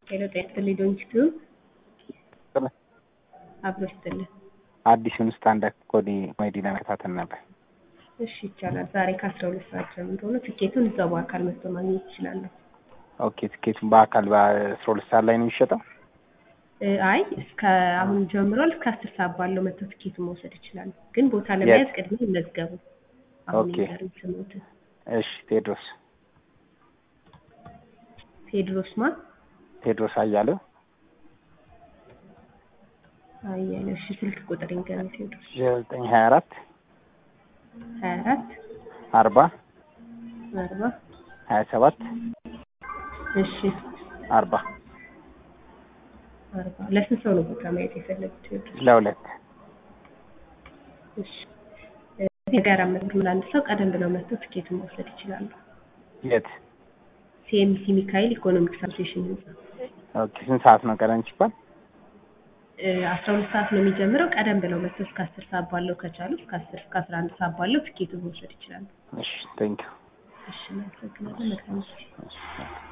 ሄሎ ጤና ይስጥልኝ ዶንኪቲዩብ አብሮ ይስጥልን። አዲሱን ስታንዳርድ ኮዲ ኮሜዲ ለመከታተል ነበር። እሺ ይቻላል። ዛሬ ከአስራ ሁለት ሰዓት ጀምሮ ነው። ትኬቱን እዛው በአካል መጥቶ ማግኘት ይችላሉ። ኦኬ ትኬቱን በአካል በአስራ ሁለት ሰዓት ላይ ነው የሚሸጠው? እ አይ እስከ አሁን ጀምሯል። እስከ አስር ሰዓት ባለው መጥተው ትኬቱን መውሰድ ይችላሉ። ግን ቦታ ለመያዝ ቅድሚያ ይመዝገቡ። አሁን ኦኬ። ይንገሩኝ ስሞትን። እሺ ቴድሮስ ቴድሮስ ማ ቴድሮስ አያሌው አያሌው። እሺ ስልክ ቁጥር ይንገሩኝ። ቴድሮስ ዘጠኝ ሀያ አራት ሀያ አራት አርባ አርባ ሀያ ሰባት እሺ አርባ አርባ ለስንት ሰው ነው ቦታ ማየት የፈለጉት ቴዎድሮስ? ለሁለት እሺ እዚህ ጋር መዝግብ ለአንድ ሰው ቀደም ብለው መጥተው ትኬቱን መውሰድ ይችላሉ። የት? ሲኤምሲ ሚካኤል ኢኮኖሚክስ አሶሴሽን ህንጻ ኦኬ ስንት ሰዓት ነው ቀደም ሲባል? አስራ ሁለት ሰዓት ነው የሚጀምረው። ቀደም ብለው መጥተው እስከ አስር ሰዓት ባለው ከቻሉ እስከ አስር እስከ አስራ አንድ ሰዓት ባለው ትኬቱን መውሰድ ይችላሉ። እሺ ቴንኪው እሺ እናመሰግናለን። መልካም ጊዜ። እሺ